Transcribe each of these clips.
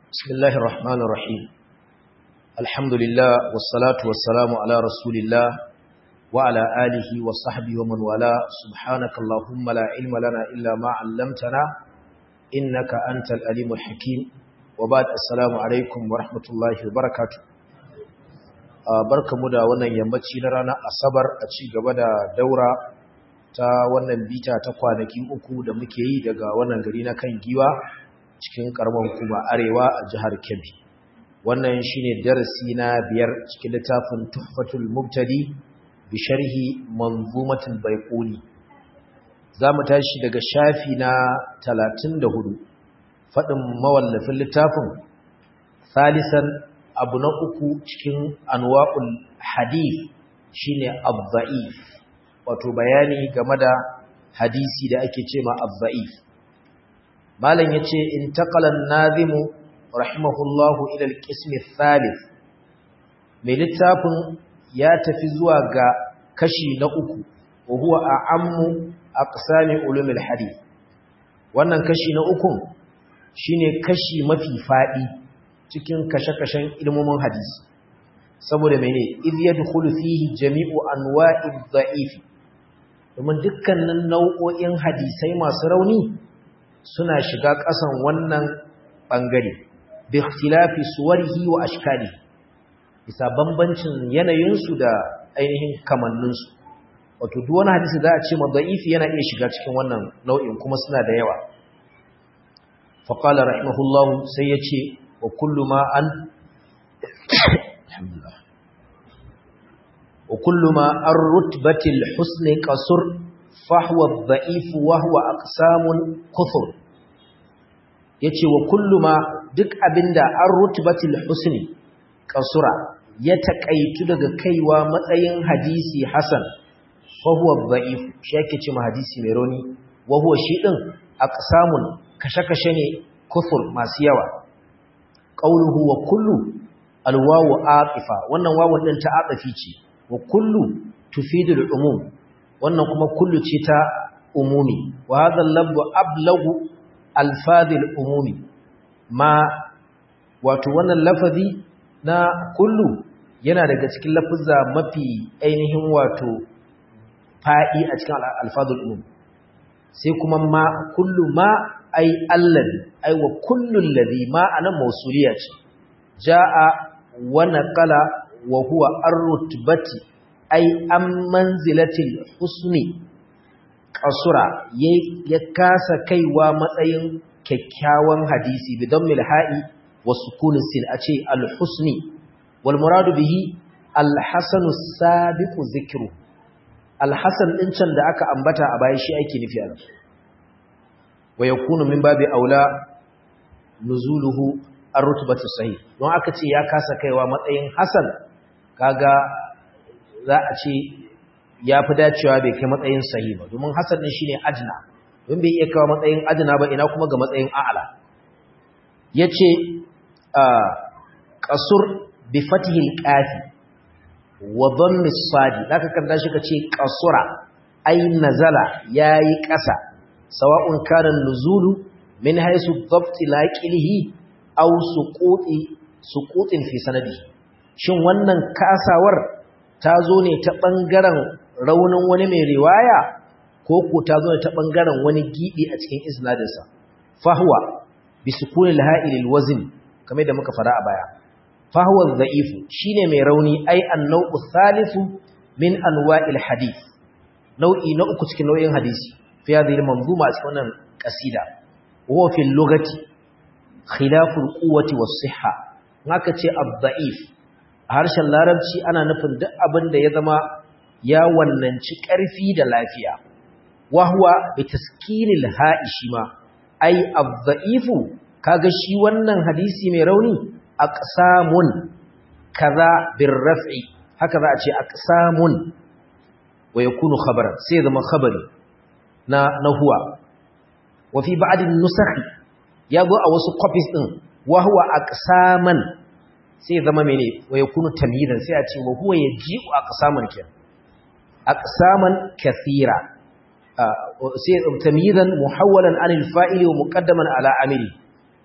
بسم الله الرحمن الرحيم الحمد لله والصلاة والسلام على رسول الله وعلى آله وصحبه ومن والاه سبحانك اللهم لا علم لنا إلا ما علمتنا إنك أنت الأليم الحكيم وبعد السلام عليكم ورحمة الله وبركاته barkamu da wannan yammaci na ranar asabar a ci gaba da daura ta wannan bita ta kwanaki uku da muke yi daga wannan gari na kan giwa cikin karamar hukuma arewa a jihar kebbi wannan shine darasi na biyar cikin littafin tuhfatul mubtadi bi sharhi manzumatul baiquni zamu tashi daga shafi na 34 fadin mawallafin littafin salisan abu na uku cikin anwa'ul hadith shine ad-da'if wato bayani game da hadisi da ake cewa ad-da'if malam yace intaqala an-nazim rahimahullahu ila al-qism ath-thalith mai littafin ya tafi zuwa ga kashi na uku wa huwa a'ammu aqsami ulum al-hadith wannan kashi na uku shine kashi mafi fadi cikin kashe-kashen ilmomin hadisi saboda mene idh yadkhulu fihi jami'u anwa'i dha'if domin dukkanin nau'o'in hadisai masu rauni suna shiga ƙasan wannan bangare bi ikhtilafi suwarihi wa ashkali bisa bambancin yanayinsu da ainihin kamanninsu wato duk wani hadisi za a ce madha'ifi yana iya shiga cikin wannan nau'in kuma suna da yawa faqala rahimahullahu sai yace وكل ما أن الحمد لله وكل ما الرتبة الحسن قصر فهو الضعيف وهو أقسام كثر yace wa kullu ma duk abinda an rutbatil husni kasura ya takaitu daga kaiwa matsayin hadisi hasan fa huwa dha'if shi yake cewa hadisi mai rauni wa huwa shi din aqsamun kashe-kashe ne kufur masu yawa qawluhu wa kullu alwawu aqifa wannan wawun din ta aqafi ce wa kullu tufidu al-umum wannan kuma kullu ce ta umumi wa hadha al-lafzu ablagu alfaz al-umumi ma wato wannan lafazi na kullu yana daga cikin lafuzza mafi ainihin wato fa'i a cikin alfaz al-umum sai kuma ma kullu ma ai allazi ai wa kullul ladhi ma anan mausuliya ce jaa wa naqala wa huwa ar-rutbati ai an manzilatil husni qasura ya kasa kaiwa matsayin kyakkyawan hadisi bidan milha'i wa sukunin sin a ce al-husni wal muradu bihi al-hasanu sabiqu zikru al-hasan din can da aka ambata a baya shi ake nufi a wa yakunu min babi aula nuzuluhu ar-rutbatu sahih don aka ce ya kasa kaiwa matsayin hasan kaga za a ce ya fi dacewa bai kai matsayin sahih ba domin hasan din shine ajna don bai iya kawo matsayin ajna ba ina kuma ga matsayin a'la yace qasur bi fatihi al-qafi wa dhammi as-sadi zaka kanta shi kace qasura ay nazala yayi kasa sawa'un kana nuzulu min haythu dhabt laqilihi aw suquti suqutin fi sanadihi shin wannan kasawar ta zo ne ta bangaren raunin wani mai riwaya ko ko ta zo ne ta bangaren wani gibi a cikin isnadinsa fahwa bi sukuni al-ha'il al-wazn kamar da muka fara a baya fahwa dha'ifu shine mai rauni ai an-naw'u thalithu min anwa'il hadith nau'i na uku cikin nau'in hadisi في هذه المنظومة أتكون قصيدة وهو في اللغة خلاف القوة والصحة هكذا الضعيف هرش اللاربشي أنا نفن دعبن دا يذما يا وننشي كارفي دا لافيا وهو بتسكين الهاء شما أي الضعيف كاغشي ونن حديثي ميروني أقسام كذا بالرفع هكذا أتي أقسام ويكون خبرا سيذما خبري na na huwa wa fi ba'd an-nusakh yago a wasu copies din wa huwa aqsaman sai zama mene wa yakunu tamyidan sai a ce wa huwa yaji'u aqsaman ke aqsaman kathira sai tamyidan muhawwalan anil fa'ili wa muqaddaman ala amili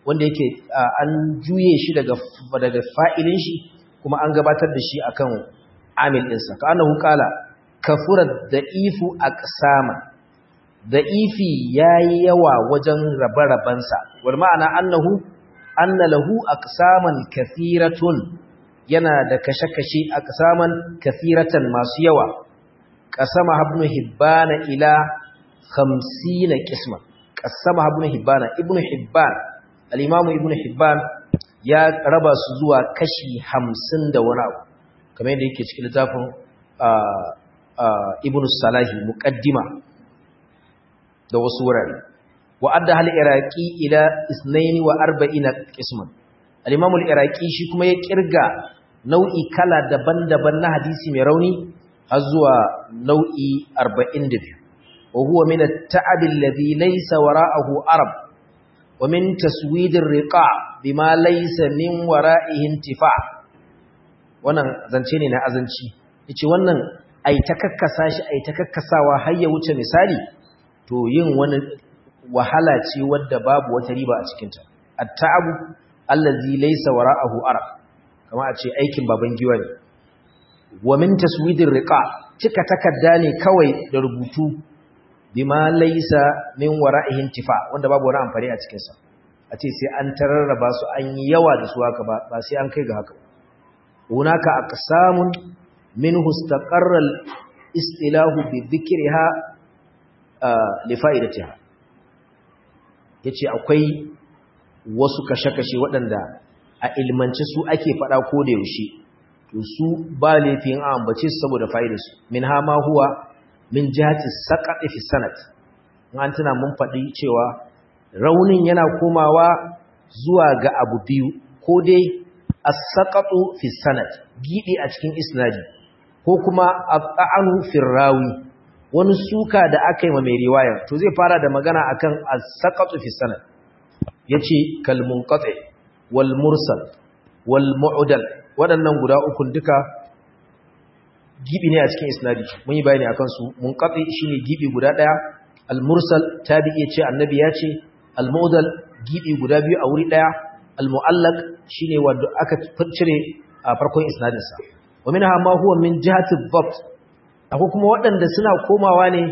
wanda yake an juye shi daga daga fa'ilin shi kuma an gabatar da shi akan amil ɗinsa ka annahu qala kafura da'ifu aqsama da'ifi yayi yawa wajen rabe-rabensa wal ma'ana annahu anna lahu aqsaman kathiratun yana da kashe-kashe aqsaman kathiratan masu yawa qasama ibn hibban ila 50 qisman qasama ibn hibban ibn hibban al-imam ibn hibban ya raba su zuwa kashi 50 da wani abu kamar yadda yake cikin littafin ibn salahi muqaddima da wasu wurare wa adda hal iraqi ila 42 qisman al-imam al-iraqi shi kuma ya kirga nau'i kala daban-daban na hadisi mai rauni har zuwa nau'i 42 wa huwa min at-ta'ab alladhi laysa wara'ahu arab wa min taswid ar-riqa' bima laysa min wara'ihi intifa' wannan zance ne na azanci yace wannan ai ta kakkasa shi ai ta kakkasawa har ya wuce misali to yin wani wahala ce wadda babu wata riba a cikinta at-ta'abu allazi laysa wara'ahu arab kama a ce aikin baban giwa ne wa min taswidir riqa cika takadda ne kawai da rubutu bima laysa min wara'ihi intifa wanda babu wani amfani a cikin sa a ce sai an tararraba su an yi yawa da su haka ba ba sai an kai ga haka hunaka aqsamun minhu istaqarra al-istilahu bi dhikriha li fa'idatiha yace akwai wasu kashe-kashe waɗanda a ilmance su ake faɗa ko da yaushe to su ba laifin a ambace su saboda fa'idarsu min ha ma huwa min jihati saqati fi sanad an tana mun faɗi cewa raunin yana komawa zuwa ga abu biyu ko dai as-saqatu fi sanad gidi a cikin isnadi ko kuma at-ta'anu fi rawi wani suka da aka yi ma mai riwayar to zai fara da magana akan as-saqatu fi sanad yace kal munqati wal mursal wal mu'dal waɗannan guda ukun duka gibi ne a cikin isnadi mun yi bayani akan su munqati shine gibi guda daya al mursal tabi'i ce annabi ya ce al mu'dal gibi guda biyu a wuri daya al mu'allaq shine wanda aka cire a farkon isnadin sa wa minha ma huwa min jihati dhabt akwai kuma waɗanda suna komawa ne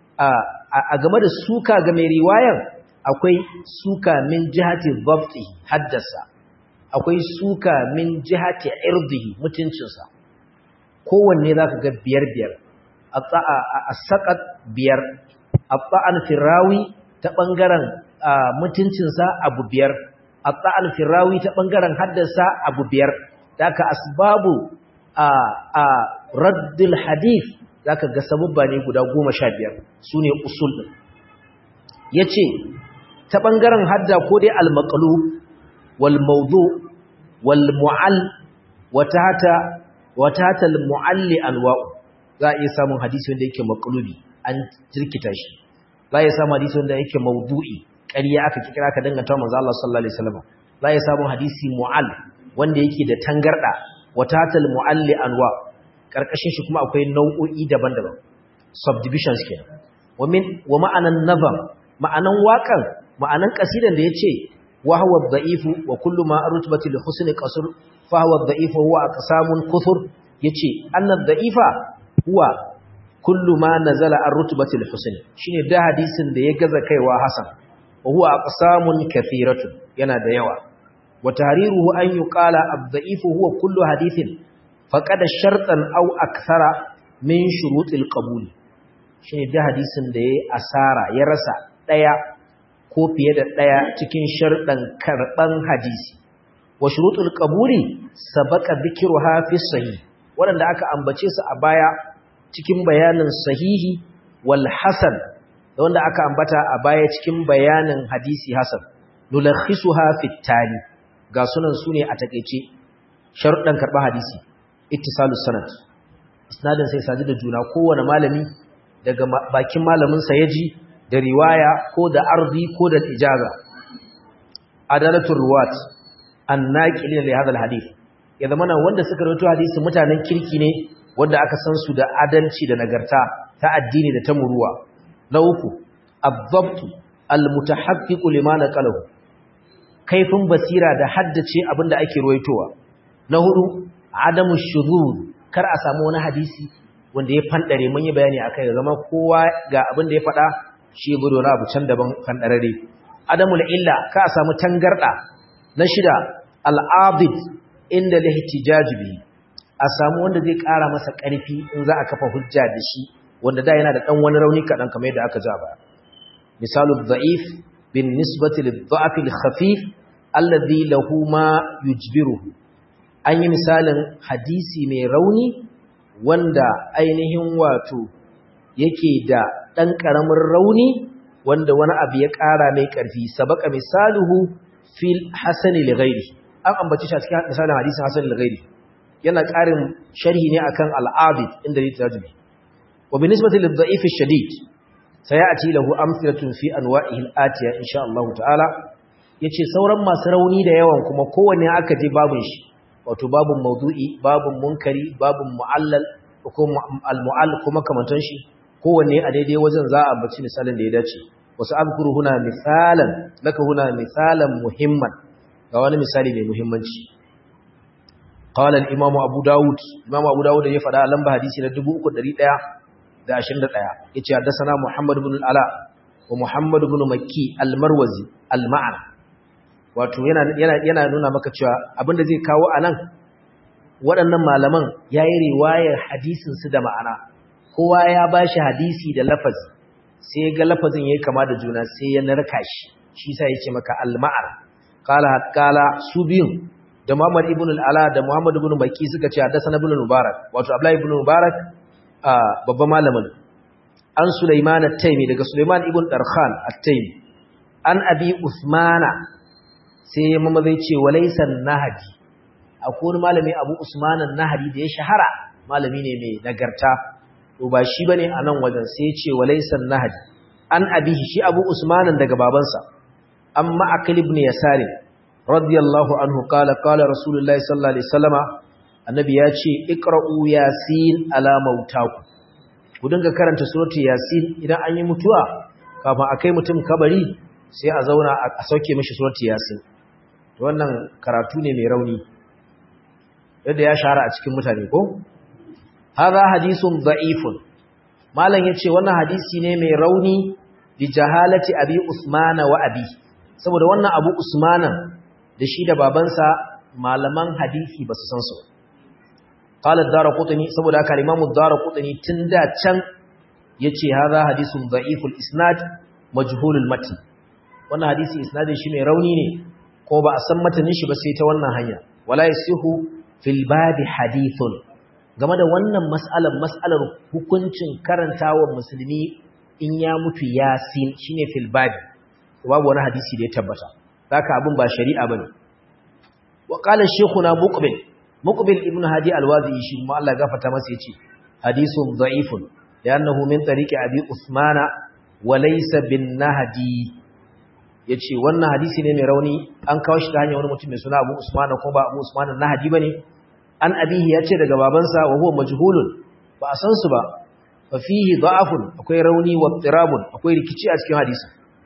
a game da suka ga mai riwayar akwai suka min jihati dhabti haddasa akwai suka min jihati irdihi mutuncinsa kowanne zaka ga biyar biyar as-saqat biyar at-ta'an firawi ta bangaren mutuncinsa abu biyar at-ta'an firawi ta bangaren haddasa abu biyar daka asbabu a raddul hadith zaka ga sababba ne guda 15 sune usul din yace ta ɓangaren hadda ko dai al-maqlu wal mawdu wal mu'all wata hata wata hata al-mu'alli anwa'u za a iya samun hadisi wanda yake maqlubi an jirkita shi za a iya samun hadisi wanda yake mawdu'i ƙarya aka kira ka danganta manzo Allah sallallahu alaihi wasallam za a iya samun hadisi mu'all wanda yake da tangarda wata hata al-mu'alli anwa karkashin shi kuma akwai nau'o'i daban-daban subdivisions kenan wa min wa ma'anan nazam ma'anan waƙan ma'anan kasidan da yace wa huwa dha'ifu wa kullu ma arutbati li husni qasr fa huwa dha'ifu huwa aqsamun kuthur yace anna dha'ifa huwa kullu ma nazala arutbati li husni shine da hadisin da ya gaza kaiwa hasan wa huwa aqsamun kathiratun yana da yawa wa tahriruhu an yuqala ad-dha'ifu huwa kullu hadithin faqada shartan aw akthara min shurutil qabul shine da hadisin da yayi asara ya rasa daya ko fiye da ɗaya cikin sharɗan karɓan hadisi wa shurutul qabuli sabaka dhikruha fi sahih waɗanda aka ambace su a baya cikin bayanin sahihi wal hasan da wanda aka ambata a baya cikin bayanin hadisi hasan nulakhisuha fi tali ga sunan sune a takeice sharuɗan karɓar hadisi ittisalus sanad isnadin sai saji da juna kowane malami daga bakin malamin sa yaji da riwaya ko da arzi ko da ijaza adalatul ruwat annaqilin li hadha alhadith ya zamana wanda suka rawaito hadisi mutanen kirki ne wanda aka san su da adalci da nagarta ta addini da ta muruwa na uku ad-dabt al-mutahaqqiq lima naqalahu kaifin basira da haddace abin da ake ruwaitowa na hudu adamu shuzur kar a samu wani hadisi wanda ya fandare mun yi bayani akai ga zama kowa ga abin da ya faɗa shi gudu na abu can daban fandarare adamu illa ka a samu tangarda na shida al'abid inda lihtijaj bi a samu wanda zai ƙara masa ƙarfi in za a kafa hujja da shi wanda da yana da ɗan wani rauni kaɗan kamar yadda aka ja ba misalu dha'if bin nisbati lidha'f al-khafif alladhi lahu ma yujbiruhu an yi misalin hadisi mai rauni wanda ainihin wato yake da ɗan ƙaramin rauni wanda wani abu ya ƙara mai ƙarfi sabaka misaluhu fil hasani li ghairi an ambaci shi a cikin misalin hadisin hasani li ghairi yana ƙarin sharhi ne akan al-abid inda yake tajubi wa binisbati lil dha'if ash-shadid sayati lahu amsalatun fi anwa'ihi al-atiya insha Allah ta'ala yace sauran masu rauni da yawan kuma kowanne aka je babun shi wato babun maudu'i babun munkari babun mu'allal ko al-mu'all kuma kamantan shi kowanne a daidai wajen za a ambaci misalin da ya dace wasu azkuru huna misalan laka huna misalan muhimman ga wani misali mai muhimmanci qala al-imam abu daud imam abu daud ya fada lamba hadisi na 3121 yace haddathana muhammad ibn al-ala wa muhammad ibn makki al-marwazi al-ma'an wato yana yana yana nuna maka cewa abinda zai kawo anan waɗannan malaman yayi riwayar hadisin su da ma'ana kowa ya bashi hadisi da lafazi sai ga lafazin yayi kama da juna sai ya narka shi shi sai yace maka al-ma'ar qala qala su biyun da Muhammad ibn al-Ala da Muhammad ibn Baki suka ce haddathana ibn Mubarak wato Abdullah ibn Mubarak babban malamin an Sulaiman at-Taymi daga Sulaiman ibn Darkhan at-Taymi an Abi Usmana sai mamma zai ce walaysa nahdi akwai malami Abu Usman an-Nahdi da ya shahara malami ne mai nagarta to ba shi bane a nan wajen sai ya ce walaysan nahdi an abihi shi abu usmanan daga babansa amma akil ibn yasari radiyallahu anhu qala qala rasulullahi sallallahu alaihi wasallama annabi ya ce iqra'u yasin ala mautaku ku dinga karanta suratul yasin idan an yi mutuwa kafin a kai mutum kabari sai a zauna a sauke mishi suratul yasin to wannan karatu ne mai rauni yadda ya shahara a cikin mutane ko hadha hadithun da'ifun malam yace wannan hadisi ne mai rauni bi jahalati abi usmana wa abi saboda wannan abu usmana da shi da babansa malaman hadisi basu san su qala ad-darqutni saboda haka imamu ad-darqutni tunda can yace hadha hadithun da'iful isnad majhulul matn wannan hadisi isnadin shi mai rauni ne ko ba a san matanin shi ba sai ta wannan hanya wala yasihu fil babi hadithun game da wannan mas'alar mas'alar hukuncin karantawa musulmi in ya mutu yasin shine fil babi babu wani hadisi da ya tabbata haka abin ba shari'a bane wa qala shaykhuna muqbil muqbil ibn hadi alwazi shi kuma Allah gafarta masa yace hadisun da'ifun li'annahu min tariqi abi usmana wa laysa bin nahdi yace wannan hadisi ne mai rauni an kawo shi ta hanyar wani mutum mai suna Abu Usman ko ba Abu Usman nahdi bane an abihi yace daga babansa wa huwa majhulun ba a san su ba fa fihi da'afun akwai rauni wa tirabun akwai rikici a cikin hadisi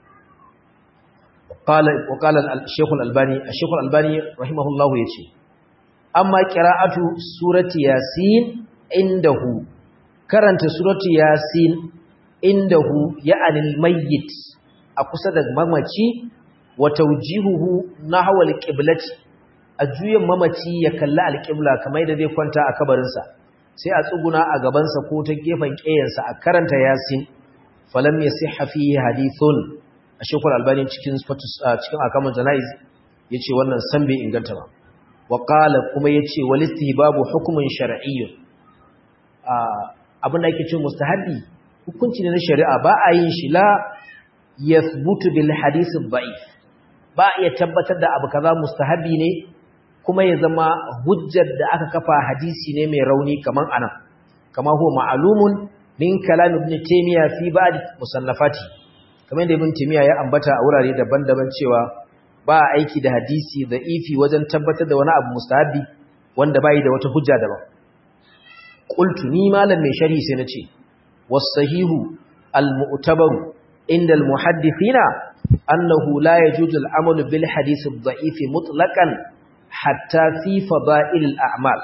qala wa qala al-shaykh al-albani al-shaykh al-albani rahimahullah yace amma qira'atu surati yasin indahu karanta surati yasin indahu ya'ani al-mayyit a kusa da mamaci wa tawjihuhu nahwa al-qiblati a juyin mamaci ya kalli al-qibla kamar yadda zai kwanta a kabarinsa sai a tsuguna a gabansa ko ta gefen ƙeyansa a karanta yasin falam yasihha fihi hadithun ashekul albani cikin cikin akamun janaiz yace wannan san bai inganta ba wa qala kuma yace wal istihbabu hukmun shar'iyyun abin da yake cewa mustahabi hukunci ne na shari'a ba a yin shi la yathbutu bil hadith dha'if ba iya tabbatar da abu kaza mustahabi ne kuma ya zama hujjar da aka kafa hadisi ne mai rauni kaman anan kama huwa ma'lumun min kalam ibn taymiya fi ba'd musannafati kamar da ibn taymiya ya ambata a wurare daban-daban cewa ba aiki da hadisi da ifi wajen tabbatar da wani abu mustahabi wanda bai da wata hujja daban qultu ni malam mai sharhi sai nace was sahihu al mu'tabaru inda al muhaddithina annahu la yajuzu al-amalu bil hadith ad-da'if mutlaqan hatta fi fada'il al-a'mal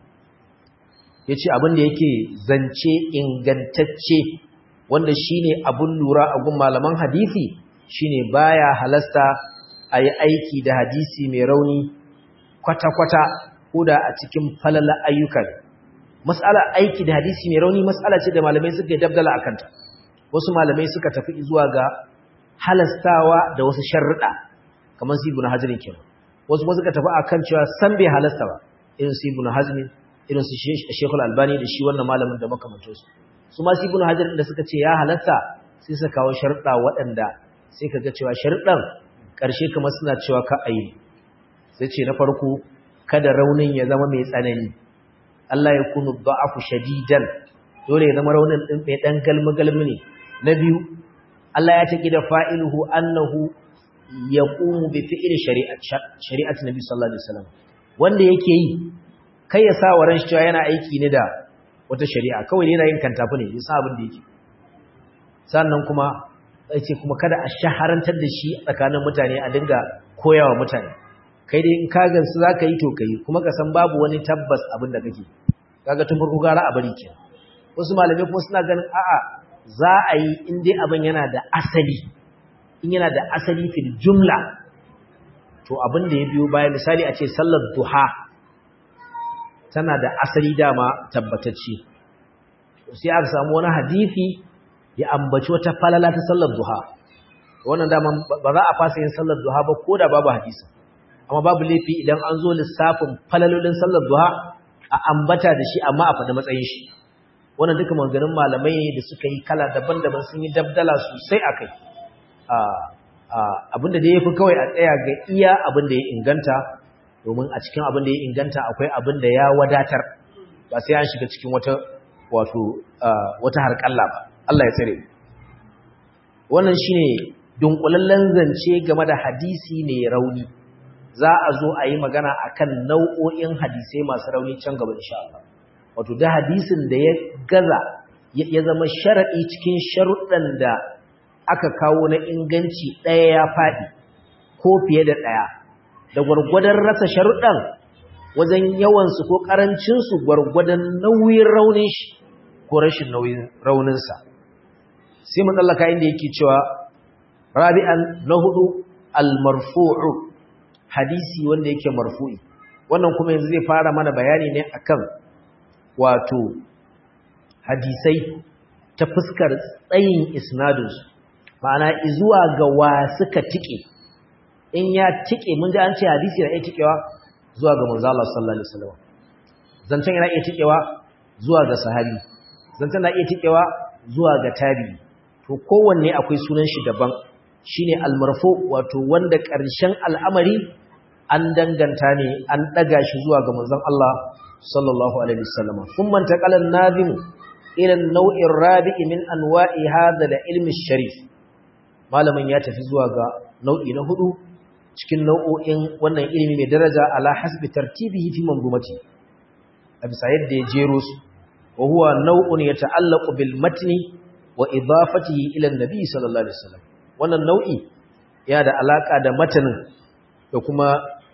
yace abin da yake zance ingantacce wanda shine abun lura a gun malaman hadisi shine baya halasta ayi aiki da hadisi mai rauni kwata-kwata koda a cikin falala ayyukan mas'ala aiki da hadisi mai rauni mas'ala ce da malamai suka dabdala akanta wasu malamai suka tafi zuwa ga halastawa da wasu sharruɗa kamar su ibn hazmin kenan wasu kuma suka tafi akan cewa san bai halasta ba irin su ibn hazmin irin su shekul albani da shi wannan malamin da makamantansu su ma su ibn hajar da suka ce ya halasta sai suka kawo sharruɗa waɗanda sai ka ga cewa sharruɗan ƙarshe kamar suna cewa ka ayi sai ce na farko kada raunin ya zama mai tsanani Allah ya kunu da'afu shadidan dole ya zama raunin din mai dan galmi-galmi ne na biyu Allah ya taki da fa'iluhu annahu yaqumu bi fi'li shari'ati nabi sallallahu alaihi wasallam wanda yake yi kai ya sa wa ran shi cewa yana aiki ne da wata shari'a kawai yana yin kantafi ne yasa abin da yake sannan kuma yace kuma kada a shaharantar da shi tsakanin mutane a dinga koyawa mutane kai dai in ka gansu zaka yi to kai kuma ka san babu wani tabbas abin da kake kaga tun farko gara a bari ke wasu malamai kuma suna ganin a'a za a yi in dai abin yana da asali in yana da asali fil jumla to abin da ya biyo baya misali a ce sallar duha tana da asali dama tabbatacce sai aka samu wani hadisi ya ambaci wata falala ta sallar duha wannan dama ba za a fasa yin sallar duha ba ko da babu hadisi amma babu laifi idan an zo lissafin falalolin sallar duha a ambata da shi amma a faɗi matsayin shi wannan duka maganganun malamai ne da suka yi kala daban-daban sun yi dabdala sosai a kai abinda da ya fi kawai a tsaya ga iya abin da ya inganta domin a cikin abin da ya inganta akwai abin da ya wadatar ba sai an shiga cikin wata wato wata harƙalla ba Allah ya tsare wannan shine dunkulallen zance game da hadisi ne rauni za a zo a yi magana akan nau'o'in hadisai masu rauni can gaba insha Allah wato da hadisin da ya gaza ya zama sharadi cikin sharuɗan da aka kawo na inganci ɗaya ya faɗi ko fiye da ɗaya da gwargwadon rasa sharuɗan wajen yawansu ko ƙarancinsu gwargwadon nauyin raunin shi ko rashin nauyin rauninsa sai mu tsallaka inda yake cewa rabi'an na hudu al-marfu'u hadisi wanda yake marfu'i wannan kuma yanzu zai fara mana bayani ne akan wato hadisai ta fuskar tsayin isnadinsu ma'ana izuwa ga wa suka tike in ya tike mun ji an ce hadisi na iya tikewa zuwa ga manzo Allah sallallahu alaihi wasallam zancen yana iya tikewa zuwa ga sahabi zancen na iya tikewa zuwa ga tabi'i to kowanne akwai sunan shi daban shine almarfu wato wanda ƙarshen al'amari an danganta ne an daga shi zuwa ga manzon Allah sallallahu alaihi wasallam thumma taqala an-nazim ila an-naw' ar-rabi' min anwa'i hadha al-ilm sharif malamin ya tafi zuwa ga nau'i na hudu cikin nau'o'in wannan ilimi mai daraja ala hasbi tartibihi fi manzumati a bisa yadda ya jero su wa huwa naw'un yata'allaqu bil matni wa idafatihi ila an-nabi sallallahu alaihi wasallam wannan nau'i ya da alaka da matanin da kuma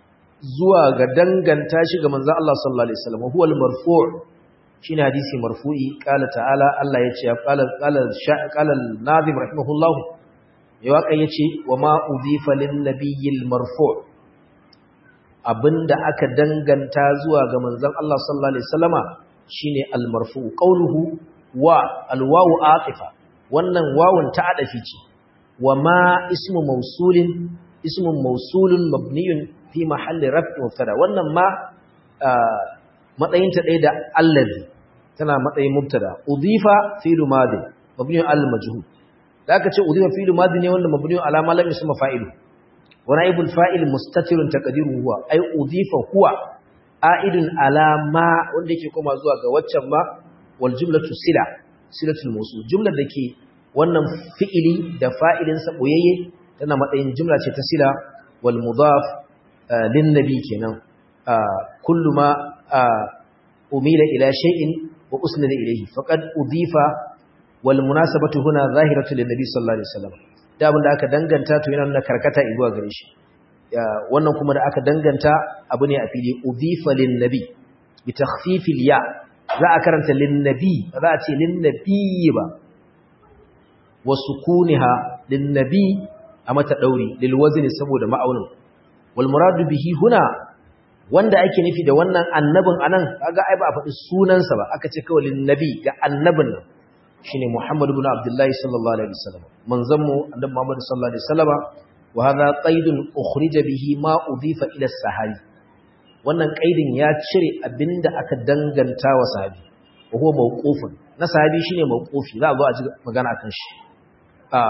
zuwa ga danganta shi ga manzon Allah sallallahu alaihi wasallam huwa al-marfu' shine hadisi marfu'i qala ta'ala Allah yace ya qala qala qala al-nazim rahimahullah ya waka yace wa ma udhifa lin-nabiyil marfu' abinda aka danganta zuwa ga manzon Allah sallallahu alaihi wasallama shine al-marfu' qawluhu wa al-wawu atifa wannan wawun ta adafi ce wa ma ismu mausulin ismun mausulun mabniyun fi mahalli raf'i mubtada wannan ma matsayin ta ɗaya da allazi tana matsayin mubtada udifa fi'lu madi mabniyun al majhul da aka ce udifa fi'lu madi ne wanda mabniyun ala ma lam yusma fa'ilu wa naibul fa'il mustatirun taqdiruhu huwa ay udifa huwa a'idun ala ma wanda yake koma zuwa ga waccan ma wal jumlatu sila silatul mawsul jumlar dake wannan fi'ili da fa'ilinsa ɓoyayye tana matsayin jumla ce ta sila wal mudaf lin nabi kenan kullu ma umila ila shay'in wa usnida ilayhi faqad udifa wal munasabatu huna zahiratu lin nabi sallallahu alaihi wasallam da abin da aka danganta to yana nuna karkata zuwa gare shi wannan kuma da aka danganta abu ne a fili udifa lin nabi bi takhfifil ya za a karanta lin nabi ba za a ce lin nabi ba wa sukuniha lin nabi a mata dauri lil wazni saboda ma'aunin wal muradu bihi huna wanda ake nufi da wannan annabin anan kaga ai ba a faɗi sunansa ba aka ce kawai lin nabi ga annabin nan shine Muhammad ibn Abdullah sallallahu alaihi wasallam manzon mu annabi Muhammad sallallahu alaihi wasallama wa hadha qaidun ukhrija bihi ma udifa ila sahabi wannan qaidin ya cire abinda aka danganta wa sahabi wa huwa mawqufun na sahabi shine mawqufi za a zo a ji magana akan shi a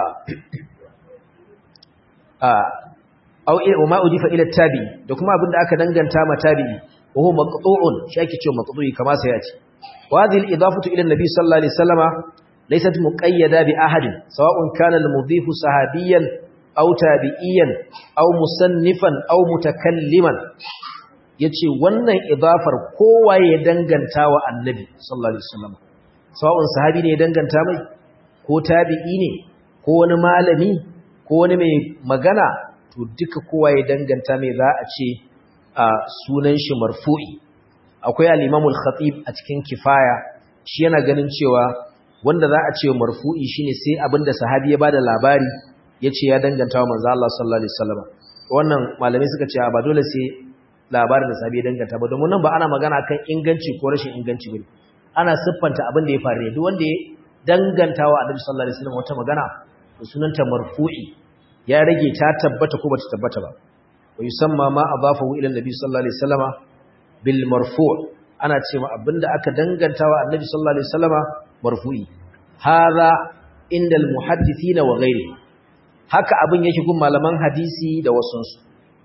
a aw ma udifa ila tabi da kuma abinda aka danganta ma tabi'i wa huwa maqtu'un shi ake cewa maqtu'i kama sai ya ce وهذه الإضافة إلى النبي صلى الله عليه وسلم ليست مقيدة بأحد سواء كان المضيف صحابيا أو تابعيا أو مصنفا أو متكلما yace wannan idafar kowa ya danganta wa annabi sallallahu alaihi wasallam sawa'un sahabi ne ya danganta mai ko tabi'i ne ko wani malami ko wani mai magana to duka kowa ya danganta mai za a ce a sunan shi marfu'i akwai al-Imamul Khatib a cikin Kifaya shi yana ganin cewa wanda za a ce marfu'i shine sai abinda sahabi ya bada labari yace ya danganta wa manzo Allah sallallahu alaihi wasallam wannan malamai suka ce ba dole sai labarin da sahabi ya danganta ba domin nan ba ana magana kan inganci ko rashin inganci bane ana siffanta abin da ya faru ne duk wanda ya danganta wa Annabi sallallahu alaihi wasallam wata magana to sunanta marfu'i ya rage ta tabbata ko bata tabbata ba wa yusamma ma adafahu ila Annabi sallallahu alaihi wasallama bil marfu' ana cewa abinda aka dangantawa annabi sallallahu alaihi wasallama marfu'i hadha inda al muhaddithina wa ghairi haka abin yake gun malaman hadisi da wasunsu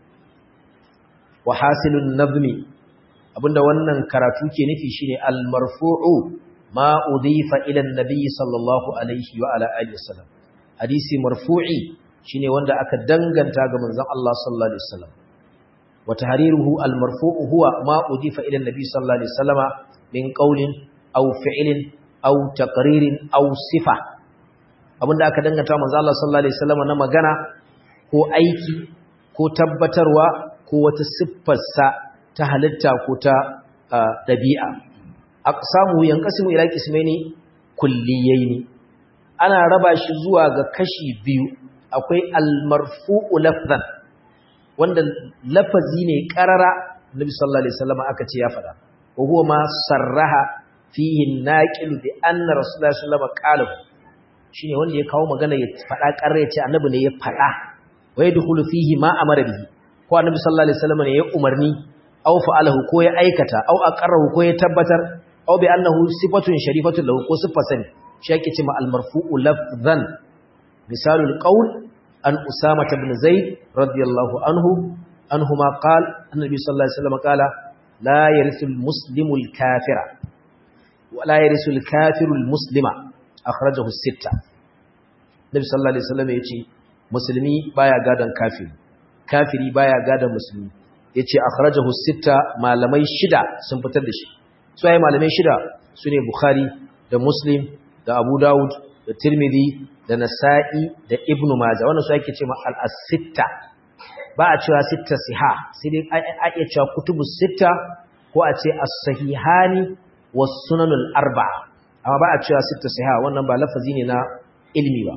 wa hasilun nazmi abinda wannan karatu ke nufi shine al marfu'u ma udifa ila annabi sallallahu alaihi wa ala alihi wasallam hadisi marfu'i shine wanda aka danganta ga manzon Allah sallallahu alaihi wasallam وتحريره المرفوع هو ما أضيف إلى النبي صلى الله عليه وسلم من قول أو فعل أو تقرير أو صفة abin da aka danganta manzo Allah sallallahu alaihi wasallam na magana ko aiki ko tabbatarwa ko wata siffarsa ta halitta ko ta dabi'a aqsamu yanqasimu ila qismaini kulliyaini ana raba shi zuwa ga kashi biyu akwai al-marfu'u lafzan wanda lafazi ne karara Nabi sallallahu alaihi wasallam aka ce ya fada wa huwa ma sarraha fihi naqil bi anna rasulullahi sallallahu alaihi wasallam shine wanda ya kawo magana ya fada karra ya ce annabi ne ya fada wa yadkhulu fihi ma amara bihi ko annabi sallallahu alaihi wasallam ne ya umarni aw fa'alahu ko ya aikata aw aqarrahu ko ya tabbatar aw bi annahu sifatun sharifatun lahu ko sifatun shi yake cewa al-marfu'u lafzan misalul qawl عن أسامة بن زيد رضي الله عنه أنهما قال النبي صلى الله عليه وسلم قال لا يرث المسلم الكافر ولا يرث الكافر المسلم أخرجه الستة النبي صلى الله عليه وسلم يقول مسلمي بايا غادا كافر كافري بايا غادا مسلمي yace akhrajahu sitta malamai shida sun fitar da shi su ai malamai shida sune bukhari da muslim da abu daud da tirmidhi da nasa'i da ibnu majah wannan su ake cewa al-sitta ba a cewa sitta siha sai dai a iya cewa kutubus sitta ko a ce as-sahihani was sunanul arba'a amma ba a cewa sitta siha wannan ba lafazi ne na ilmi ba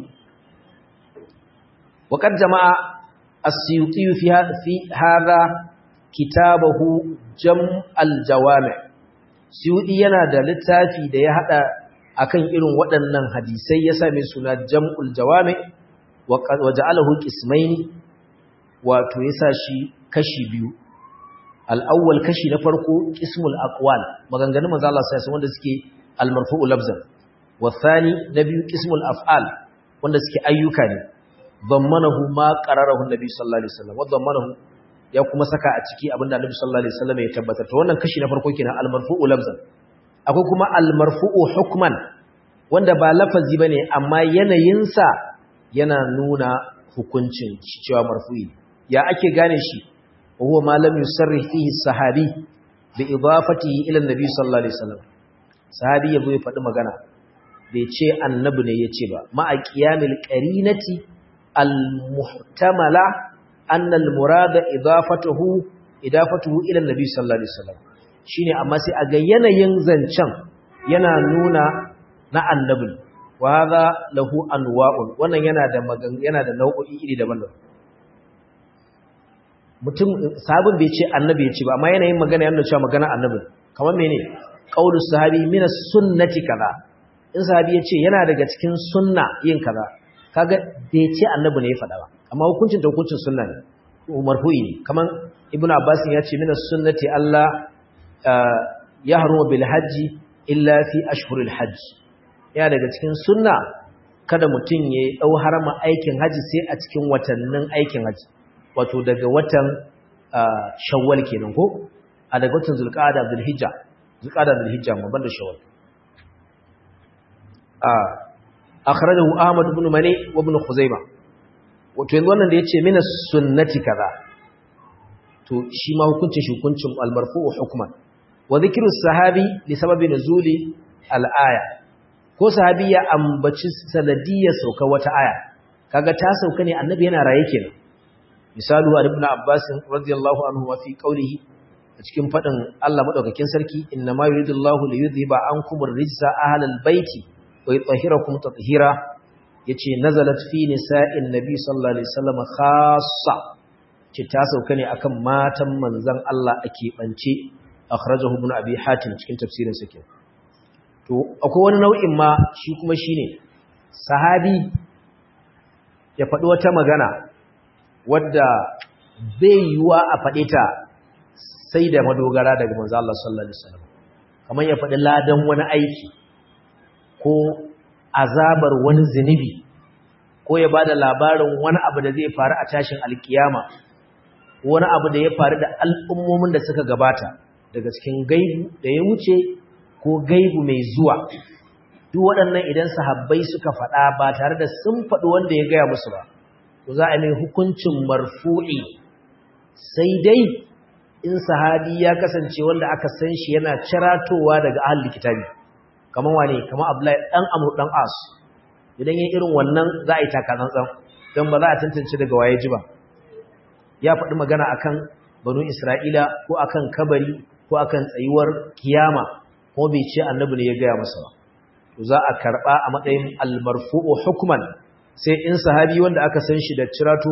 وقد جمع السيوطي في في هذا كتابه جمع الجوامع سيوطي yana da littafi da ya hada akan irin waɗannan hadisai ya same suna jam'ul jawami wa ja'alahu qismaini wato yasa shi kashi biyu al-awwal kashi na farko qismul aqwal maganganun manzo Allah sai wanda suke al-marfu'u lafzan wa thani na biyu qismul af'al wanda suke ayyuka ne dhammanahu ma qararahu nabi sallallahu alaihi wasallam wa dhammanahu ya kuma saka a ciki abinda nabi sallallahu alaihi wasallam ya tabbatar to wannan kashi na farko kenan al-marfu'u lafzan akwai kuma al-marfu'u hukman wanda ba lafazi bane amma yanayinsa yana nuna hukuncin cewa marfu'i ya ake gane shi huwa ma lam yusarrih fihi sahabi bi idafatihi ila an-nabi sallallahu alaihi wasallam sahabi yabo ya faɗi magana bai ce annabi ne yace ba ma a qiyamil qarinati al-muhtamala anna al-murada idafatuhu idafatuhu ila an-nabi sallallahu alaihi wasallam shine amma sai a ga yanayin zancen yana nuna na annabi wa hadha lahu anwa'un wannan yana da yana da nau'o'i iri daban-daban mutum sabon bai ce annabi ya ce ba amma yanayin magana yana cewa magana annabi kamar mene qaulus sahabi min as-sunnati kaza in sahabi ya ce yana daga cikin sunna yin kaza kaga bai ce annabi ne ya faɗa ba amma hukuncin ta hukuncin sunna ne marfu'i ne kamar ibnu abbas ya ce min as-sunnati Allah ya haruma bil hajji illa fi ashhuril hajj ya daga cikin sunna kada mutum ya dau harama aikin haji sai a cikin watannin aikin haji wato daga watan shawwal kenan ko a daga watan zulqa'ada zulhijja zulqa'ada zulhijja ma banda shawwal a akhrajahu ahmad ibn mani wa ibn khuzaimah wato yanzu wannan da yace mina sunnati kaza to shi ma hukuncin shi hukuncin al-marfu'u hukman wa dhikru sahabi li sababi nuzuli al-aya ko sahabi ya ambaci sanadiyar sauka wata aya kaga ta sauka ne annabi yana raye kenan misalu ibn abbas radiyallahu anhu wa fi qawlihi a cikin fadin Allah madaukakin sarki inna ma yuridullahu li yudhiba ankum ar-rijsa ahlal baiti wa yutahhirakum tatheera yace nazalat fi nisa'in nabi sallallahu alaihi wasallam khassa ce ta sauka ne akan matan manzon Allah ake bance akhrajahu ibn abi hatim cikin tafsirin sa ke to akwai wani nau'in ma shi kuma shine sahabi ya faɗi wata magana wadda bai yiwa a faɗe ta sai da madogara daga manzo Allah sallallahu alaihi wasallam kamar ya faɗi ladan wani aiki ko azabar wani zinubi ko ya bada labarin wani abu da zai faru a tashin alkiyama wani abu da ya faru da al'ummomin da suka gabata daga cikin gaibu da ya wuce ko gaibu mai zuwa duk waɗannan idan sahabbai suka faɗa ba tare da sun faɗi wanda ya gaya musu ba to za a mai hukuncin marfu'i sai dai in sahabi ya kasance wanda aka san shi yana ciratowa daga ahli kitabi kamar wane kamar Abdullahi dan Amr dan As idan yayin irin wannan za a yi takatsantsan dan ba za a tantance daga waye ji ba ya faɗi magana akan banu Isra'ila ko akan kabari ko akan tsayuwar kiyama ko bai ce annabi ne ya gaya masa ba to za a karba a matsayin al-marfu'u hukman sai in sahabi wanda aka san shi da cirato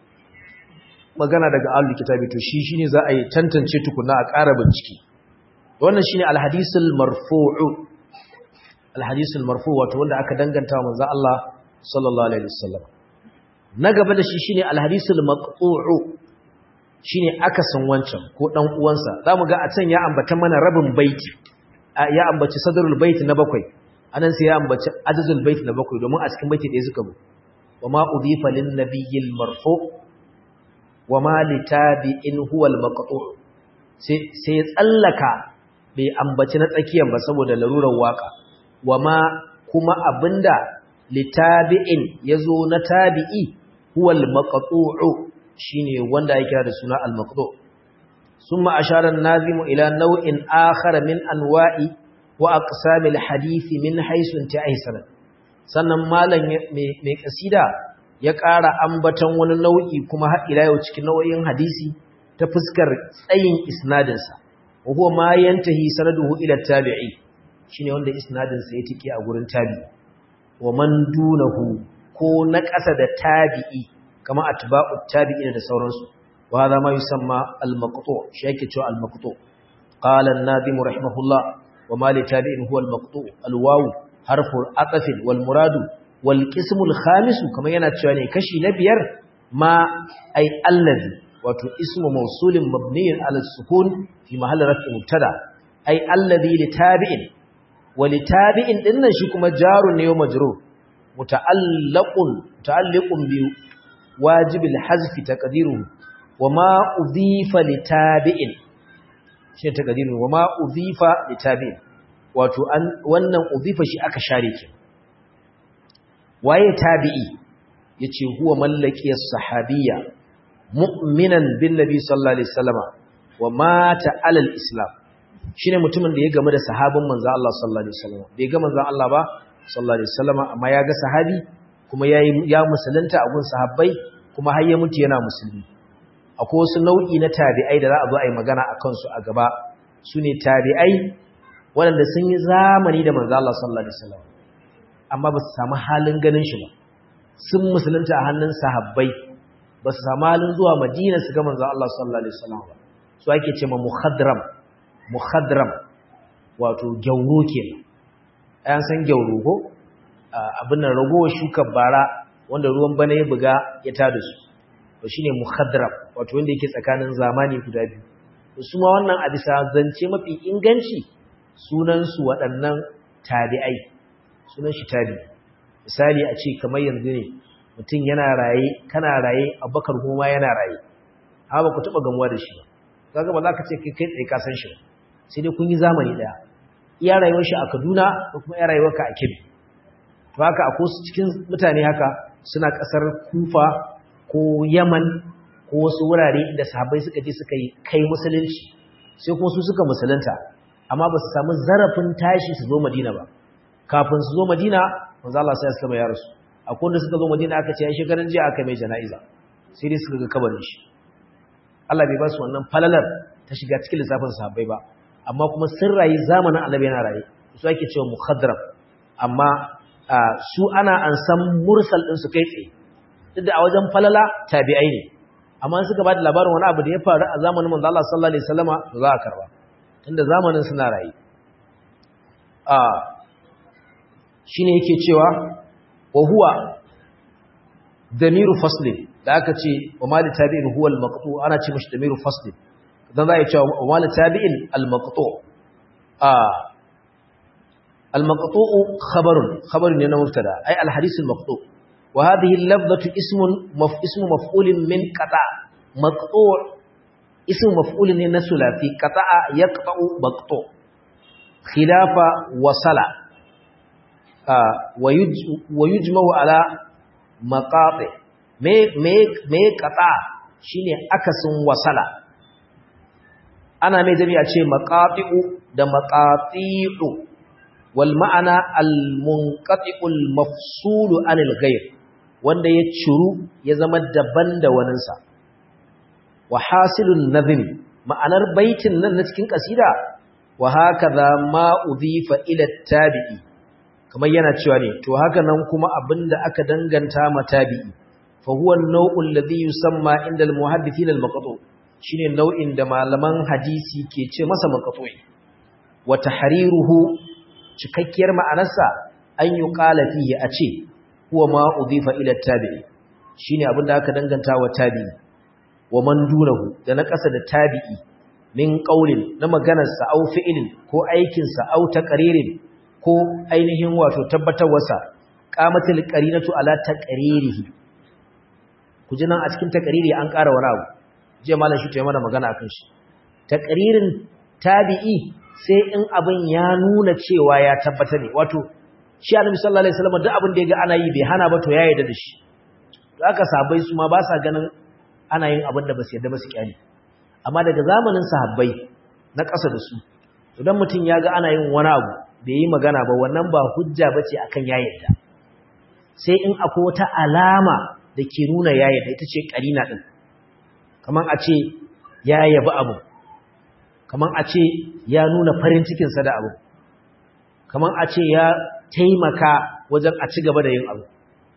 magana daga ahlul kitabi to shi shine za a yi tantance tukuna a ƙara bincike wannan shine al-hadisul marfu'u al-hadisul marfu' wato wanda aka danganta wa manzo Allah sallallahu alaihi wasallam na gaba da shi shine al-hadisul maqtu'u shine aka san wancan ko dan uwansa zamu ga a can ya ambata mana rabin baiti ya ambaci sadrul bait na bakwai anan sai ya ambaci ajzul bait na bakwai domin a cikin baiti ɗaya suka bu wama udhifa lin nabiyil marfu' wama litabi'in huwa al-maqtu' sai sai tsallaka bai ambaci na tsakiyan ba saboda larurar waka wama kuma abinda litabi'in yazo na tabi'i huwa al-maqtu' shine wanda ya kira da suna al-maqtu' thumma ashara an-nazimu ila naw'in akhar min anwa'i wa aqsamil hadith min haythu inta'a sannan malam mai kasida ya ƙara ambaton wani nau'i kuma har ila yau cikin nau'in hadisi ta fuskar tsayin isnadinsa wa huwa ma yantahi sanaduhu ila tabi'i shine wanda isnadinsa ya tike a gurin tabi'i wa man dunahu ko na ƙasa da tabi'i kama atba'u tabi'ina da sauransu wa hadha ma yusamma al-maqtu' shi yake cewa al-maqtu' qala an-nadim rahimahullah wa ma li tabi'in huwa al-maqtu' al-wawu harfu atafin wal muradu wal qismul khamis kamar yana cewa ne kashi na biyar ma ai allazi wato ismu mawsulin mabniyin ala sukun fi mahalli raf'i mubtada ai allazi li tabi'in wa li tabi'in dinnan shi kuma jarun ne wa majrur muta'allaqun muta'alliqun bi wajibil hazfi taqdiruhu wa ma udhifa li tabi'in shi taqdiruhu wa ma udhifa li tabi'in wato wannan udhifa shi aka share ki waye tabi'i yace huwa mallaki as-sahabiyya mu'minan bin nabi sallallahu alaihi wasallama wa mata ala al-islam shine mutumin da ya game da sahabin manzo Allah sallallahu alaihi wasallama bai ga manzo Allah ba sallallahu alaihi wasallama amma ya ga sahabi kuma ya ya musulunta a gun sahabbai kuma har ya mutu yana musulmi akwai wasu nau'i na tabi'ai da za a zo a yi magana a kansu a gaba su ne tabi'ai waɗanda sun yi zamani da manzo Allah sallallahu alaihi wasallam amma ba su samu halin ganin shi ba sun musulunta a hannun sahabbai ba su samu halin zuwa madina su ga manzo Allah sallallahu alaihi wasallam ba su ake ce ma muhadram muhadram wato gyauro kenan ayan san gyauro ko abin nan ragowar shukar bara wanda ruwan bana ya buga ya tada su to shine muhadram wato wanda yake tsakanin zamani guda biyu to su ma wannan a bisa zance mafi inganci sunan su waɗannan tabi'ai sunan shi tabi'i misali a ce kamar yanzu ne mutum yana raye kana raye abubakar kuma yana raye ha ba ku taɓa gamuwa da shi ba kaga ba za ka ce kai kai tsaye ka san shi sai dai kun yi zamani ɗaya iya rayuwar shi a kaduna ko kuma iya rayuwar ka a kebbi to haka a su cikin mutane haka suna ƙasar kufa ko yaman ko wasu wurare inda sahabbai suka je suka yi kai musulunci sai kuma su suka musulunta amma ba su samu zarafin tashi su zo madina ba kafin su zo madina manzo Allah sai ya sallama ya rasu akwai wanda suka zo madina aka ce ya shekaran jiya aka mai jana'iza sai dai suka ga kabarin shi Allah bai ba su wannan falalar ta shiga cikin lissafin sahabbai ba amma kuma sun rayu zamanin annabi yana raye su ake cewa mukhadram amma su ana an san mursal din su kai tsaye duk da a wajen falala tabi'ai ne amma suka ba da labarin wani abu da ya faru a zamanin manzo Allah sallallahu alaihi wasallama za a karba tunda zamanin suna raye a shine yake cewa wa huwa damiru faslin da aka ce wa mali tabi'in huwa al-maqtu ana ce mishi damiru faslin dan za a ce wa mali tabi'in al-maqtu a al-maqtu khabarun khabarun ne na mubtada ay al-hadith al-maqtu wa hadhihi al-lafzatu ismun maf ismu maf'ulin min qata maqtu ismu maf'ulin ne na sulati qata'a yaqta'u maqtu khilafa wasala wa yujma'u ala maqati me me me qata shine akasin wasala ana mai jami'a ce maqati'u da maqati'u wal ma'ana al munqati'ul mafsulu anil ghayr wanda ya ciru ya zama daban da waninsa wa hasilun nazmi ma'anar baitin nan na cikin kasida wa hakaza ma udhifa ila tabi'i kamar yana cewa ne to haka nan kuma abinda aka danganta ma tabi'i fa huwa an-naw'u alladhi yusamma inda al-muhaddithin al-maqtu shine nau'in da malaman hadisi ke ce masa maqtu'i wa tahriruhu cikakkiyar ma'anarsa an yuqala fihi a ce huwa ma udhifa ila tabi'i shine abinda aka danganta wa tabi'i wa man dunahu da na kasa da tabi'i min qaulin na maganarsa au fi'ilin ko aikinsa au taqririn ko ainihin wato tabbatarwarsa qamatul qarinatu ala taqririhi kuje nan a cikin taqriri an ƙara wani abu je malam shi ta mana magana akan shi taqririn tabi'i sai in abin ya nuna cewa ya tabbata ne wato shi annabi sallallahu alaihi wasallam duk abin da yaga ana yi bai hana ba to ya yarda da shi haka sahabbai su ma ba sa ganin ana yin abin da ba su yarda ba su kyale amma daga zamanin sahabbai na ƙasa da su idan mutum ya ga ana yin wani abu bai yi magana ba wannan ba hujja bace akan ya yarda sai in akwai wata alama da ke nuna ya yarda ita ce karina din kaman a ce ya yabi abu kaman a ce ya nuna farin cikin sa da abu kaman a ce ya taimaka wajen a ci gaba da yin abu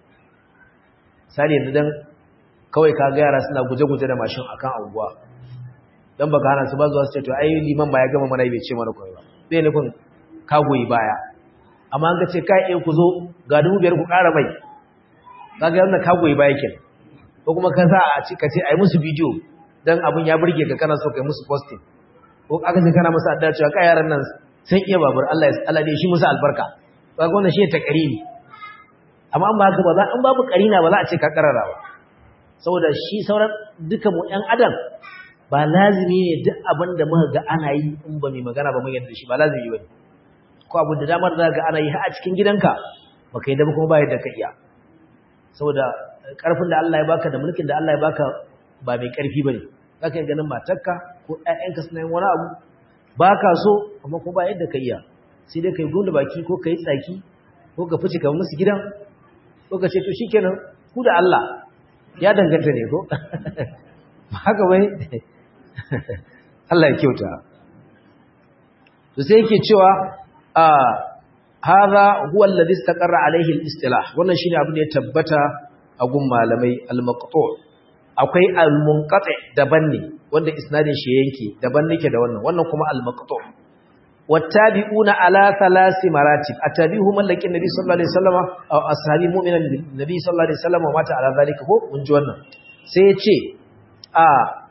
sai yanzu dan kawai ka ga yara suna guje-guje da mashin akan anguwa dan baka hana su ba zuwa su ce to ai liman ba ya gama mana bai ce mana koyi ba bai nufin ka goyi baya amma an ga ce kai eh ku zo ga dubu biyar ku ƙara mai kaga yana ka goyi baya kenan ko kuma ka sa a ci ka ce ai musu bidiyo dan abun ya burge ka kana so kai musu posting ko aka ce kana musu adda cewa kai yaran nan sun iya babur Allah ya Allah ne shi musu albarka kaga wannan shi ta karimi amma an ba haka ba za an babu karina ba za a ce ka karara ba saboda shi sauran duka mu ɗan adam ba lazimi ne duk abin da muka ga ana yi in ba mai magana ba mun yadda shi ba lazimi bane ko abu da damar da ga ana yi har a cikin gidanka baka yi da kuma ba yadda ka iya saboda karfin da Allah ya baka da mulkin da Allah ya baka ba mai karfi bane zaka yi ganin matarka ko ƴaƴanka suna yin wani abu baka so amma ko ba yadda ka iya sai dai kai gunda baki ko kai tsaki ko ka fice ka musu gidan kuka ce to shikenan ku da Allah ya danganta ne ko haka bai Allah ya kyauta to sai yake cewa a hadha huwa alladhi istaqarra alayhi al-istilah wannan shine abin da ya tabbata a gun malamai al-maqtu akwai al-munqati daban ne wanda isnadin shi yanke daban nake da wannan wannan kuma al-maqtu wattabi'una ala thalathi maratib atabihu mallakin nabi sallallahu alaihi wasallam aw ashabi mu'minan nabi sallallahu alaihi wasallam wa mata ala zalika ko mun ji wannan sai ya ce a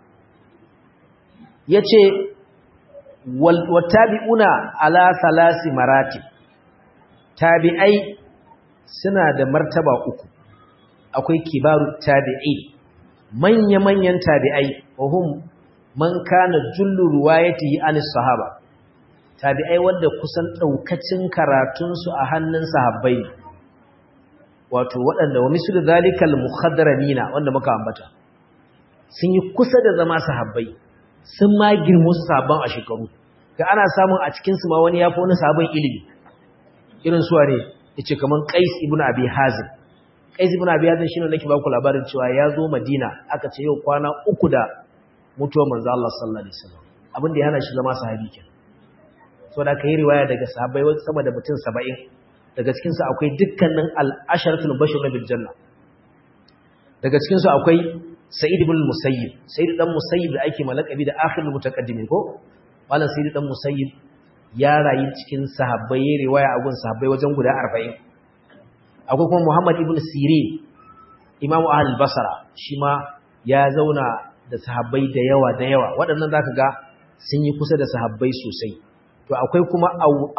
yace wattabi'una ala thalathi maratib tabi'ai suna da martaba uku akwai kibaru tabi'i manya-manyan tabi'ai wahum man kana jullu ruwayatihi anis sahaba tabi'ai wanda kusan daukacin karatun su a hannun sahabbai ne wato waɗanda wa mislu zalikal mukhadramina wanda muka ambata sun yi kusa da zama sahabbai sun ma girmu su sabon a shekaru ga ana samun a cikin su ma wani yafi wani sabon ilimi irin suwa ne yace kaman Qais ibn Abi Hazim Qais ibn Abi Hazim shine nake baku labarin cewa ya zo Madina aka ce yau kwana uku da mutuwar manzo Allah sallallahu alaihi wasallam abin da ya hana shi zama sahabi kenan so da kai riwaya daga sahabbai sama da mutum 70 daga cikin su akwai dukkanin al-asharatul bashir bil janna daga cikin su akwai Sa'id ibn Musayyib Sa'id dan Musayyib da ake malakabi da akhirul mutaqaddimin ko malam Sa'id dan Musayyib ya rayu cikin sahabbai ya riwaya a gun sahabbai wajen guda 40 akwai kuma Muhammad ibn Sirin Imam Ahlul Basra shi ma ya zauna da sahabbai da yawa da yawa waɗannan zaka ga sun yi kusa da sahabbai sosai to akwai kuma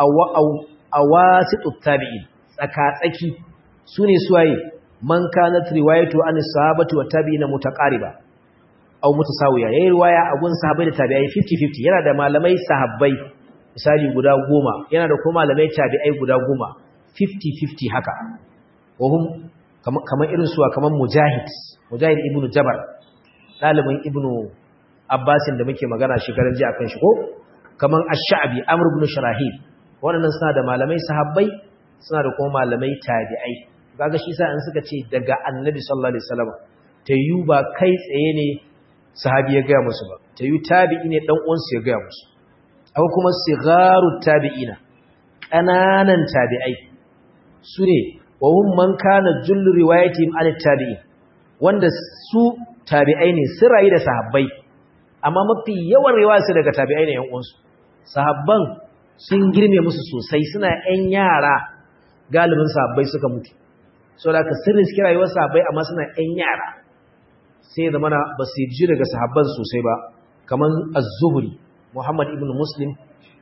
awasitut tabi'in tsaka-tsaki sune suwaye man kanat riwayatu an sahabati wa tabi'ina mutaqariba aw mutasawiya yayi riwaya a gun sahabbai da tabi'ai 50-50 yana da malamai sahabbai misali guda goma yana da kuma malamai tabi'ai guda goma 50-50 haka wahum kamar irin suwa kamar mujahid mujahid ibnu jabar dalibin ibnu abbasin da muke magana shekaran ji akan shi ko kamar ash-sha'bi amr ibn sharahil wannan suna da malamai sahabbai suna da kuma malamai tabi'ai kaga shi sa in suka ce daga annabi sallallahu alaihi wasallam tayu ba kai tsaye ne sahabi ya ga musu ba tayu tabi'i ne dan uwansu ya ga musu akwai kuma sigarut tabi'ina ƙananan tabi'ai su ne wa hum man kana jullu riwayatihim an tabi'in wanda su tabi'ai ne su rayu da sahabbai amma mafi yawan riwaya su daga tabi'ai ne yan uwansu sahabban sun girme musu sosai suna yan yara galibin sahabbai suka mutu saboda ka sirrin su rayuwar sahabbai amma suna yan yara sai zamana ba su ji daga sahabban sosai ba kaman az-zuhri Muhammad ibn Muslim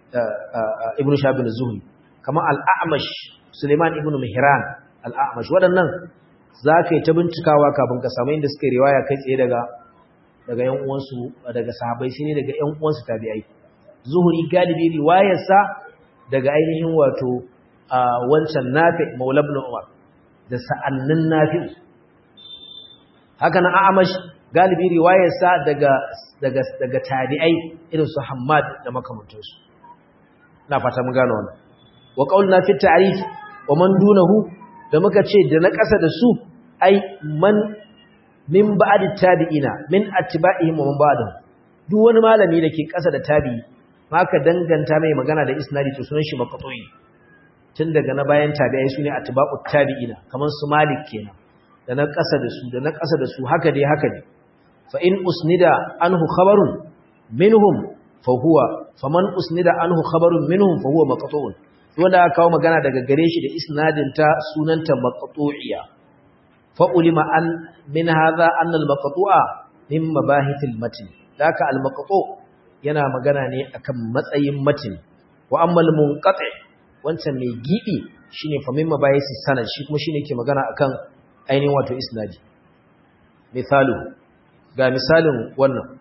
ibn Shabin Zuhri kamar al-A'mash Suleiman ibn Mihran al-A'mash waɗannan zaka yi ta bincikawa kafin ka samu inda suka riwaya kai tsaye daga daga ƴan uwansu daga sahabbai shine daga ƴan uwansu tabi'ai Zuhri galibi riwayarsa daga ainihin wato wancan Nafi Maula ibn Umar da sa'annin Nafi haka nan A'mash galibi riwayarsa daga daga daga tabi'ai irin su Hammad da makamantansu ina fata mun gano wannan wa qaulna fi ta'rif wa man dunahu da muka ce da na ƙasa da su ai man min ba'd tabi'ina min atba'ihim wa man ba'dahum duk wani malami da ke ƙasa da tabi'i maka danganta mai magana da isnadi to sunan shi maqtu'i tun daga na bayan tabi'ai sune atba'ut tabi'ina kaman su Malik kenan da na ƙasa da su da na ƙasa da su haka dai haka ne fa in usnida anhu khabarun minhum fa huwa faman usnida anhu khabarun minhum fa huwa maqtu'un wanda aka kawo magana daga gare shi da isnadin ta sunanta maqtu'iya fa ulima an min hadha anna al maqtu'a min mabahith al matn daka al maqtu' yana magana ne akan matsayin matn wa amma al munqati wancan mai gibi shine fa min mabahith sanad shi kuma shine ke magana akan ainihin wato isnadi misalu ga misalin wannan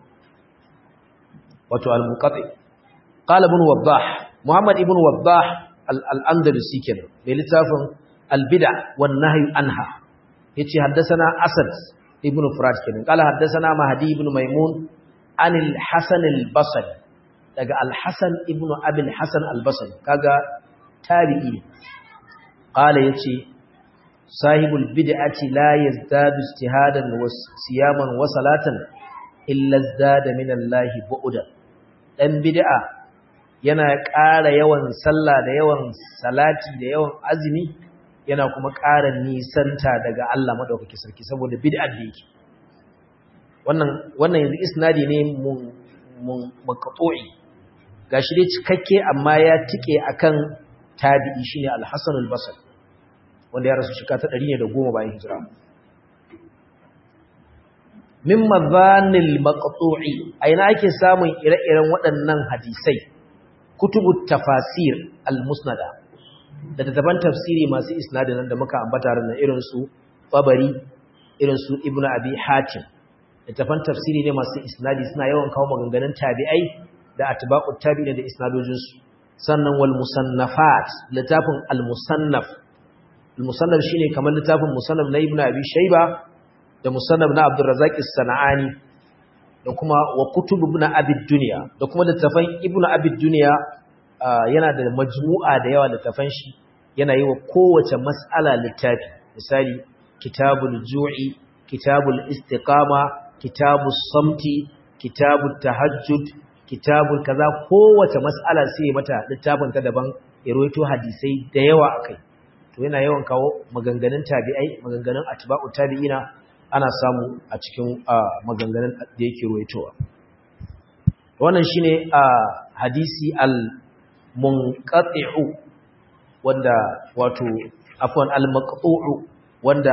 wato al-munqati qala ibn wadah muhammad ibn wadah al-andalusi kenan mai littafin al-bid'a wan nahy anha yace haddathana asad ibn furat kenan qala haddathana mahdi ibn maimun an al-hasan al-basri daga al-hasan ibn abi al-hasan al-basri kaga tabi'i qala yace sahibul bid'ati la yazdadu ijtihadan wa siyaman wa salatan illa zada min Allah bu'da dan bid'a yana ƙara yawan sallah da yawan salati da yawan azumi yana kuma ƙara nisanta daga Allah madaukaki sarki saboda bid'ar da yake wannan wannan yanzu isnadi ne mun mun maqtu'i gashi dai cikakke amma ya tike akan tabi'i shine al-Hasan al-Basri wanda ya rasu shika ta 110 bayan hijira min madhanil maqtu'i aina ake samun ire-iren waɗannan hadisai kutubut tafasir al-musnada da tattaban tafsiri masu isnadin nan da muka ambata ran irin su Tabari irin su Ibn Abi Hatim tattaban tafsiri ne masu isnadi suna yawan kawo maganganun tabi'ai da atba'ut tabi'in da isnadojin su sannan wal musannafat littafin al musannaf al musannaf shine kamar littafin musannaf na Ibn Abi Shayba da musannaf na Abdul Razzaq as-Sana'ani da kuma wa kutub Ibn Abi Dunya da kuma littafin Ibn Abi Dunya yana da majmu'a da yawa littafan shi yana yi wa kowace mas'ala littafi misali kitabul ju'i kitabul istiqama kitabus samti kitabut tahajjud kitabul kaza kowace mas'ala sai mata littafin ta daban iroito hadisai da yawa akai to yana yawan kawo maganganun tabi'ai maganganun atba'u tabi'ina ana samu a cikin maganganun da yake ruwaitowa wannan shine hadisi al munqati'u wanda wato afwan al-maqtu'u wanda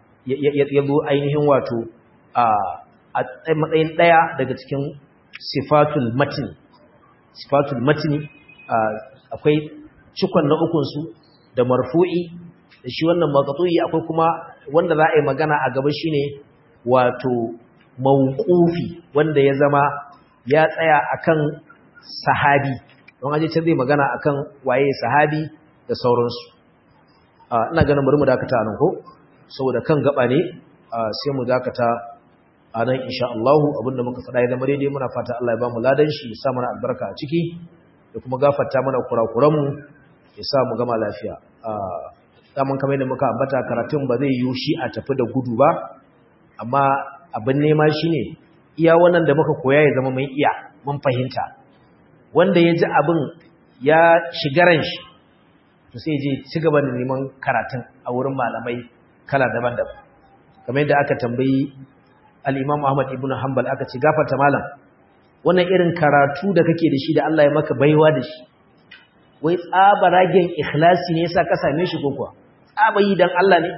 yazo ainihin wato a matsayin daya daga cikin sifatul matn sifatul matni akwai cikon na ukun su da marfu'i da shi wannan maqtu'i akwai kuma wanda za a yi magana a gaba shine wato mawqufi wanda ya zama ya tsaya akan sahabi don aje can zai magana akan waye sahabi da sauransu ina ganin bari mu dakata nan ko saboda kan gaba ne sai mu dakata a nan insha Allah abinda muka faɗa ya zama daidai muna fata Allah ya ba mu ladan shi ya sa mana albarka a ciki da kuma gafarta mana kurakuran mu ya sa mu gama lafiya daman kamar yadda muka ambata karatun ba zai yiwu shi a tafi da gudu ba amma abin nema shine iya wannan da muka koya ya zama mun iya mun fahimta wanda ya ji abin ya shigaran shi to sai je ci gaba da neman karatun a wurin malamai kala daban-daban kamar yadda aka tambayi al-Imam Ahmad ibn Hanbal aka ce gafarta malam wannan irin karatu da kake da shi da Allah ya maka baiwa da shi wai tsabaragen ikhlasi ne yasa ka same shi ko kuwa tsabayi dan Allah ne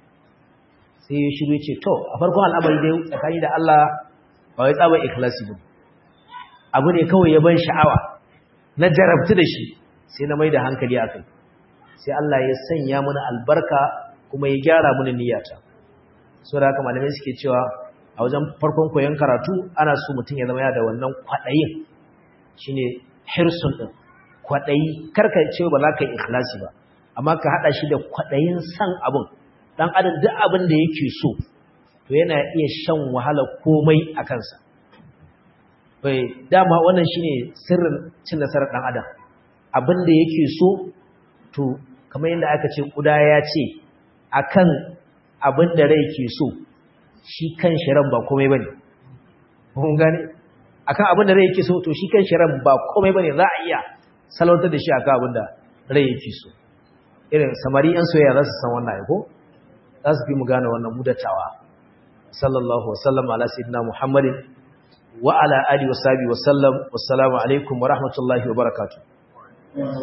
sai ya shiru ce to a farkon al'amari dai tsakani da Allah ba wai tsabar ikhlasi ba abu ne kawai ya ban sha'awa na jarabtu da shi sai na mai da hankali a kai sai Allah ya sanya mana albarka kuma ya gyara mana niyyata so da haka malamai suke cewa a wajen farkon koyon karatu ana so mutum ya zama ya da wannan kwaɗayin shine hirsun ɗin kwaɗayi karka ce ba za ka yi ikhlasi ba amma ka haɗa shi da kwaɗayin san abin ɗan adam duk abin da yake so to yana iya shan wahala komai a kansa bai dama wannan shine sirrin cin nasarar ɗan adam abin da yake so to kamar yadda aka ce kuda ya ce akan abin da rai ke so shi kan shiran ba komai bane kun gane akan abin da rai yake so to shi kan shiran ba komai bane za a iya salautar da shi akan abin da rai yake so irin samari yan soyayya za su san wannan ko za su fi mu gane wannan mudatawa sallallahu wasallam ala sayyidina muhammadin wa ala alihi wa sahbihi wa sallam wassalamu alaikum wa rahmatullahi wa barakatuh